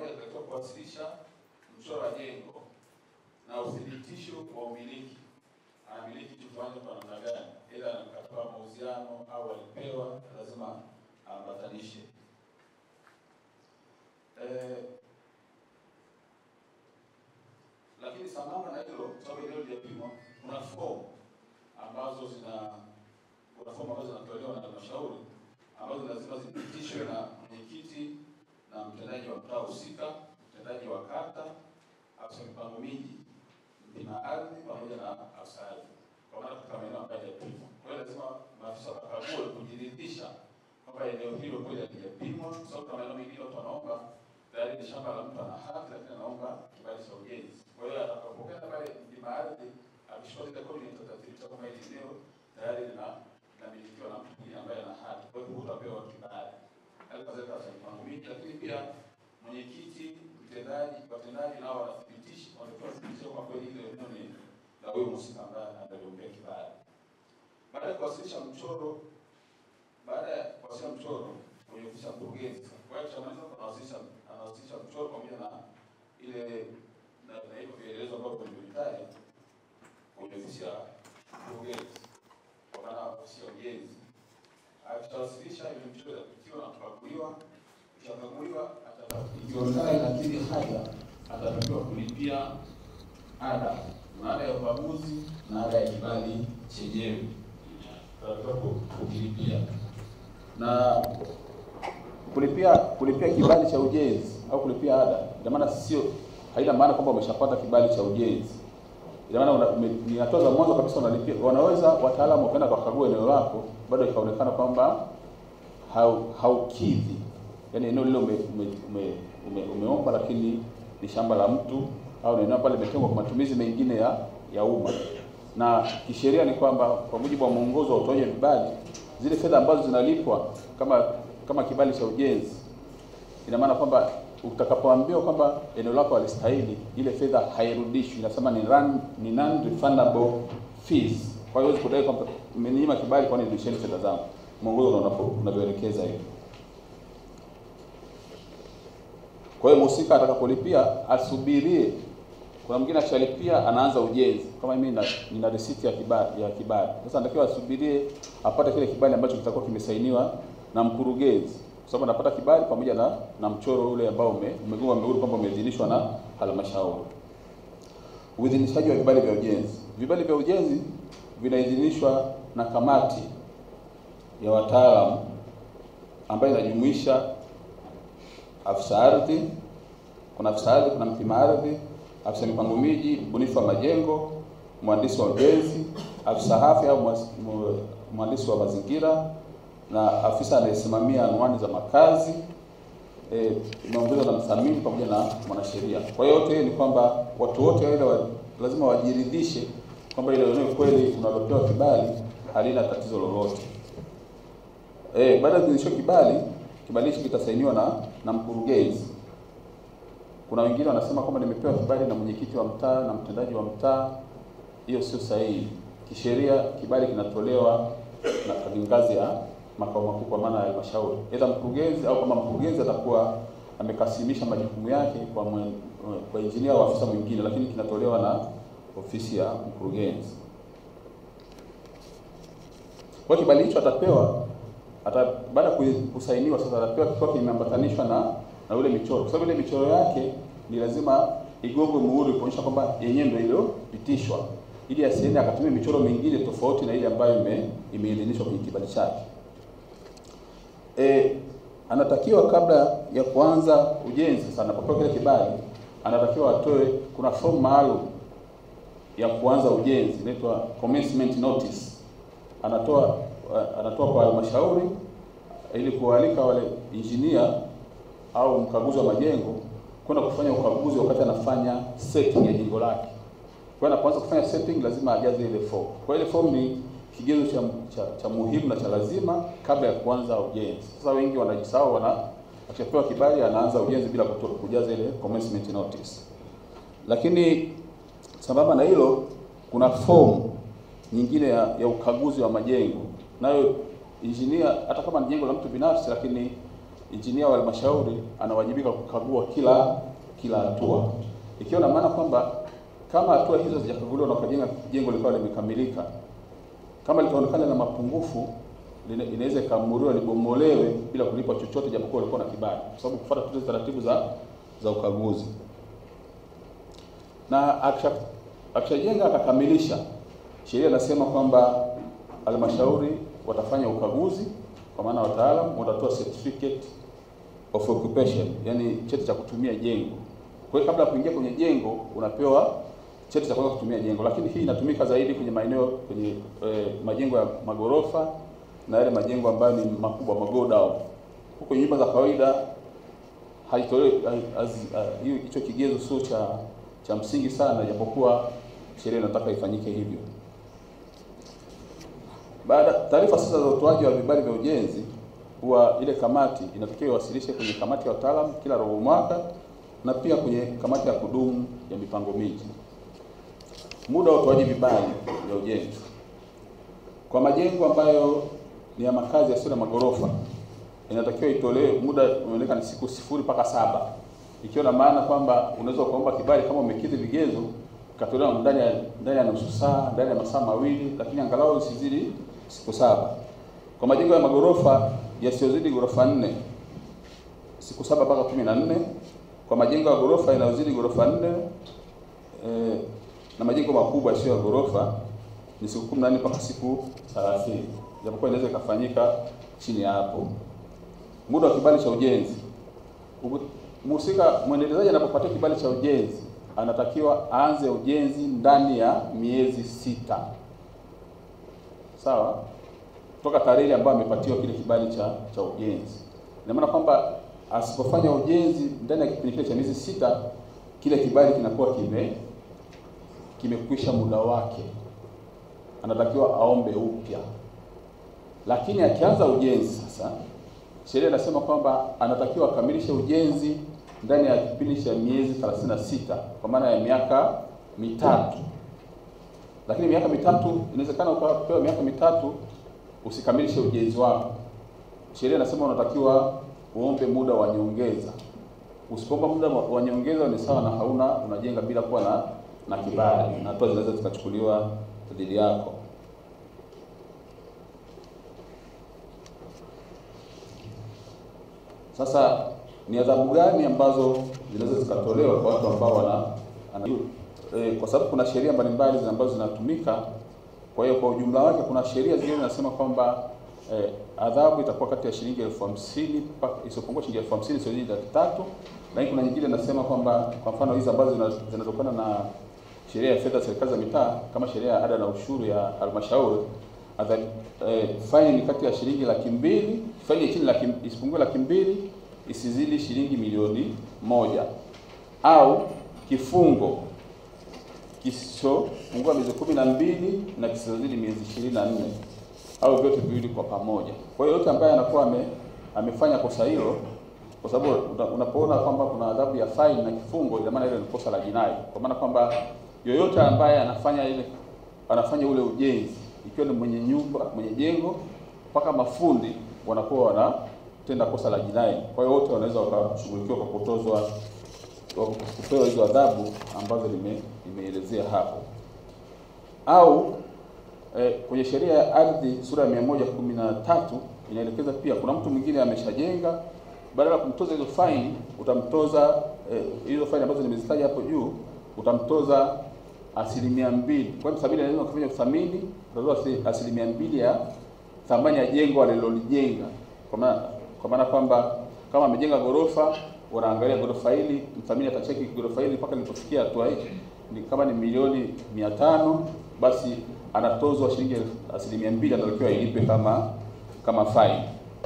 moja anatakiwa kuwasilisha mchoro wa jengo na uthibitisho wa umiliki, anamiliki kitu fulani kwa namna gani, ila na mkataba wa mauziano au alipewa, lazima ambatanishe. Eh, lakini sambamba na hilo, sababu eneo lijapimwa, kuna fomu ambazo zina kuna fomu ambazo zinatolewa na halmashauri ambazo lazima zipitishwe na mwenyekiti na mtendaji wa mtaa husika, mtendaji wa kata, afisa mipango miji, mpima ardhi pamoja na afisa ardhi, kwa maana katika maeneo ambayo hayajapimwa. Kwa hiyo lazima maafisa wakague kujiridhisha kwamba eneo hilo kweli halijapimwa, kwa sababu kuna maeneo mengine watu wanaomba tayari ni shamba la mtu ana haki, lakini anaomba kibali cha ujenzi. Kwa hiyo atakapokea pale mpima ardhi, akishukua zile kodi itathibitisha kwamba hili eneo tayari lina linamilikiwa na mtu mwingine ambaye ana haki, kwa hiyo hutapewa kibali. Hali kadhalika afisa mipango miji, lakini pia mwenyekiti, mtendaji, watendaji nao wanathibitisha, wanatoa thibitisho kwa kweli ile eneo ni la huyo mhusika ambaye analiombea kibali. Baada ya kuwasilisha mchoro, baada ya kuwasilisha mchoro kwenye ofisi ya mkurugenzi, kwa hiyo kishamaliza anawasilisha anawasilisha mchoro pamoja na ile na na hivyo vielelezo ambavyo vilivyotaja kwenye ofisi ya mkurugenzi, kwa maana ofisi ya ujenzi. Akishawasilisha ile mchoro itapitiwa na kukaguliwa, ikikaguliwa ikionekana inakidhi haja, atatakiwa kulipia ada, maana ya ukaguzi na ada ya kibali chenyewe atatakiwa ku- kukilipia na kulipia kulipia kibali cha ujenzi au kulipia ada, ina maana sio, haina maana kwamba umeshapata kibali cha ujenzi. Ina maana una- ume- ni hatua za mwanzo kabisa unalipia. Wanaweza wataalamu wakaenda wakakagua eneo lako, bado ikaonekana kwamba hau- haukidhi, yaani eneo lile ume, ume, ume, ume, umeomba lakini ni shamba la mtu au ni eneo ambalo limetengwa kwa matumizi mengine ya ya umma, na kisheria ni kwamba kwa mujibu wa mwongozo wa utoaji wa vibali, zile fedha ambazo zinalipwa kama kama kibali cha ujenzi, ina maana kwamba utakapoambiwa kwamba eneo lako halistahili, ile fedha hairudishwi, inasema ni run, ni non refundable fees. Kwa hiyo huwezi kudai kwamba mmeninyima kibali, kwani nirudisheni fedha zangu. Mwongozo ndio unapo- unavyoelekeza hiyo. Kwa hiyo mhusika atakapolipia asubirie. Kuna mwingine akishalipia anaanza ujenzi. Kama mimi nina, nina risiti ya kibali ya kibali. Sasa natakiwa asubirie apate kile kibali ambacho kitakuwa kimesainiwa na mkurugenzi. Kwa sababu anapata kibali pamoja na na mchoro ule ambao ume umegoma mmeuru kwamba umeidhinishwa na halmashauri. Uidhinishaji wa vibali vya ujenzi. Vibali vya ujenzi vinaidhinishwa na kamati ya wataalamu ambayo inajumuisha afisa ardhi, kuna afisa ardhi, kuna mpima ardhi, afisa mipango miji, mbunifu wa majengo, mhandisi wa ujenzi, afisa afya au mwas- mu- mhandisi wa mazingira na afisa anayesimamia anwani za makazi eh, imeongezwa na mthamini pamoja na mwanasheria. Kwa hiyo yote ni kwamba watu wote wale wa, lazima wajiridhishe kwamba ile eneo kweli unalopewa kibali halina tatizo lolote. Eh, baada ya kuidhinishwa kibali, kibali hicho kitasainiwa na na mkurugenzi. Kuna wengine wanasema kwamba nimepewa kibali na mwenyekiti wa mtaa na mtendaji wa mtaa. Hiyo sio sahihi. Kisheria kibali kinatolewa na ngazi ya makao makuu kwa maana ya halmashauri, aidha mkurugenzi au kama mkurugenzi atakuwa amekasimisha majukumu yake kwa mwen, kwa injinia au afisa mwingine, lakini kinatolewa na ofisi ya mkurugenzi. Kwa hiyo kibali hicho atapewa ata, baada ya ku- kusainiwa sasa atapewa kikiwa kimeambatanishwa na na ule michoro, kwa sababu ile michoro yake ni lazima igongwe muhuri kuonyesha kwamba yenyewe ndio iliyopitishwa, ili asiende akatumia michoro mingine tofauti na ile ambayo ime imeidhinishwa kwenye kibali chake. E, anatakiwa kabla ya kuanza ujenzi sasa, anapopewa kile kibali, anatakiwa atoe, kuna fomu maalum ya kuanza ujenzi inaitwa commencement notice anatoa anatoa kwa halmashauri ili kualika wale injinia au mkaguzi wa majengo kwenda kufanya ukaguzi wakati anafanya setting ya jengo lake. Kwa hiyo anapoanza kufanya setting lazima ajaze ile form. Kwa hiyo ile form ni kigezo cha, cha, cha muhimu na cha lazima kabla ya kuanza ujenzi. Sasa wengi wanajisahau, wana akishapewa kibali anaanza ujenzi bila kuto, kujaza ile commencement notice. Lakini sambamba na hilo kuna fomu nyingine ya, ya ukaguzi wa majengo nayo injinia, hata kama ni jengo la mtu binafsi, lakini injinia wa halmashauri anawajibika kukagua kila kila hatua, ikiwa na maana kwamba kama hatua hizo hazijakaguliwa na ukajenga jengo likawa limekamilika, kama litaonekana na mapungufu, lina- inaweza ikaamuriwa libomolewe bila kulipa chochote, japokuwa walikuwa na kibali, kwa sababu kufuata tu zile taratibu za za ukaguzi. Na akisha akishajenga akakamilisha, sheria inasema kwamba halmashauri watafanya ukaguzi, kwa maana wataalamu watatoa certificate of occupation, yani cheti cha kutumia jengo. Kwa hiyo kabla ya kuingia kwenye jengo unapewa cheti cha kuanza kutumia jengo, lakini hii inatumika zaidi kwenye maeneo kwenye eh, majengo ya magorofa na yale majengo ambayo ni makubwa magodown. Huko nyumba za kawaida haitolewi hai- hazi- ah, hiyo hicho kigezo sio cha cha msingi sana, japokuwa sheria inataka ifanyike hivyo. Baada taarifa sasa za utoaji wa vibali vya ujenzi, huwa ile kamati inatakiwa iwasilishe kwenye kamati ya wataalamu kila robo mwaka na pia kwenye kamati ya kudumu ya mipango miji. Muda wa utoaji vibali vya ujenzi kwa majengo ambayo ni ya makazi yasiyo na magorofa inatakiwa itolewe, muda umeonekana ni siku sifuri mpaka saba, ikiwa na maana kwamba unaweza ukaomba kibali kama umekidhi vigezo ukatolewa ndani ya ndani ya nusu saa, ndani ya masaa mawili, lakini angalau isizidi siku saba. Kwa majengo ya magorofa yasiyozidi ghorofa nne siku saba mpaka kumi na nne. Kwa majengo ya ghorofa yanayozidi ghorofa nne eh, na majengo makubwa yasiyo ya ghorofa ni siku kumi na nne mpaka siku thelathini, japokuwa inaweza ikafanyika chini ya hapo. Muda wa kibali cha ujenzi, Ugu- mhusika mwendelezaji anapopatia kibali cha ujenzi anatakiwa aanze ujenzi ndani ya miezi sita, sawa, toka tarehe ile ambayo amepatiwa kile kibali cha cha ujenzi. Ina maana kwamba asipofanya ujenzi ndani ya kipindi kile cha miezi sita, kile kibali kinakuwa kime kimekwisha muda wake, anatakiwa aombe upya. Lakini akianza ujenzi sasa, sheria inasema kwamba anatakiwa akamilishe ujenzi ndani ya kipindi cha miezi 36 kwa maana ya miaka mitatu. Lakini miaka mitatu inawezekana ukapewa miaka mitatu usikamilishe ujenzi wako. Sheria inasema unatakiwa uombe muda wa nyongeza. Usipoomba muda wa wa nyongeza ni sawa na hauna unajenga bila kuwa na na kibali, na hatua zinaweza zikachukuliwa dhidi yako. Sasa ni adhabu gani ambazo zinaweza zikatolewa kwa watu ambao wana ana, e, kwa sababu kuna sheria mbalimbali zina- ambazo zinatumika. Kwa hiyo kwa ujumla wake kuna sheria zingine zinasema kwamba e, adhabu itakuwa kati ya shilingi elfu hamsini mpaka isiyopungua shilingi elfu hamsini sio laki tatu, lakini kuna nyingine inasema kwamba kwa mfano hizi ambazo zina- zinatokana na sheria ya fedha za serikali za mitaa kama sheria ya ada na ushuru ya halmashauri adhabu eh, faini ni kati ya shilingi laki mbili faini ya chini laki isipungue laki mbili isizidi shilingi milioni moja au kifungo kisichopungua miezi kumi na mbili na kisichozidi miezi ishirini na nne au vyote viwili kwa pamoja. Kwa hiyo yote ambaye anakuwa ame, amefanya kosa hilo, kwa sababu una- unapoona kwamba kuna adhabu ya faini na kifungo, ina maana ile ni kosa la jinai, kwa maana kwamba yoyote ambaye anafanya ile anafanya ule ujenzi, ikiwa ni mwenye nyumba, mwenye jengo mpaka mafundi wanakuwa wanatenda kosa la jinai. Kwa hiyo wote wanaweza wakashughulikiwa kwa kutozwa kwa kupewa hizo adhabu ambazo nime- nimeelezea hapo au eh, kwenye sheria ya ardhi sura ya mia moja kumi na tatu inaelekeza pia kuna mtu mwingine ameshajenga, badala ya kumtoza hizo faini utamtoza eh, hizo faini ambazo nimezitaja hapo juu utamtoza asilimia mbili. Kwa hiyo msabili lazima kufanya uthamini, utatoza asi- asilimia mbili ya thamani ya jengo alilolijenga, kwa maana kwa maana kwamba kama amejenga ghorofa, wanaangalia ghorofa hili, mthamini atacheki ghorofa hili mpaka lilipofikia hatua hii ni kama ni milioni mia tano basi anatozwa shilingi elfu- asilimia mbili anatakiwa ilipe kama kama faini,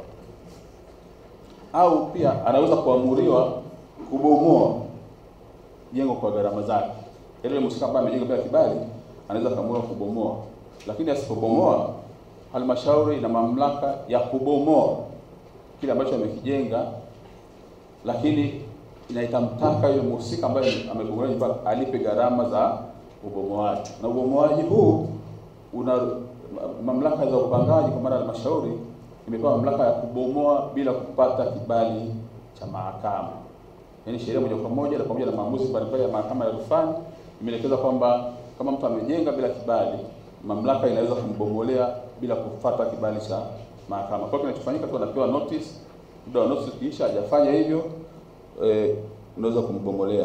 au pia anaweza kuamuriwa kubomoa jengo kwa gharama zake. Yaani yule mhusika ambaye amejenga bila kibali anaweza kaamua kubomoa, lakini asipobomoa, halmashauri ina mamlaka ya kubomoa kile ambacho amekijenga, lakini ina itamtaka yule mhusika ambaye amebomoa nyumba alipe gharama za ubomoaji, na ubomoaji huu una mamlaka za upangaji, kwa maana halmashauri imepewa mamlaka ya kubomoa bila kupata kibali cha mahakama. Yaani sheria moja kwa moja na pamoja na maamuzi mbalimbali ya mahakama ya rufani imeelekeza kwamba kama mtu amejenga bila kibali, mamlaka inaweza kumbomolea bila kufuata kibali cha mahakama. Kwa hiyo kinachofanyika tu anapewa notice, muda wa notice ukiisha hajafanya hivyo, eh, unaweza kumbomolea.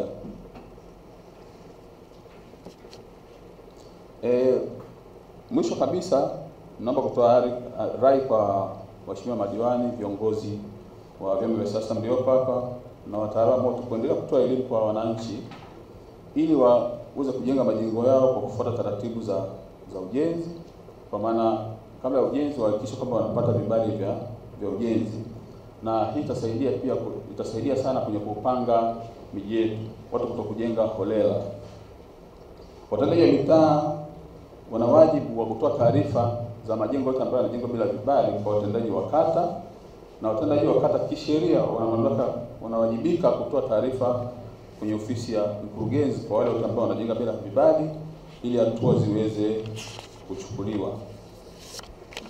Eh, mwisho kabisa naomba kutoa ari- rai kwa waheshimiwa madiwani, viongozi wa vyama vya siasa mliopo hapa na wataalamu wote kuendelea kutoa elimu kwa wananchi ili waweze kujenga majengo yao kwa kufuata taratibu za za ujenzi, kwa maana kabla ya ujenzi wahakikishe kwamba wanapata vibali vya vya ujenzi, na hii itasaidia pia ku- itasaidia sana kwenye kupanga miji yetu, watu kuto kujenga holela. Watendaji wa mitaa wana wajibu wa kutoa taarifa za majengo yote ambayo yanajengwa bila vibali kwa watendaji wa kata, na watendaji wa kata kisheria wana mamlaka, wanawajibika kutoa taarifa kwenye ofisi ya mkurugenzi kwa wale wote ambao wanajenga bila vibali, ili hatua ziweze kuchukuliwa.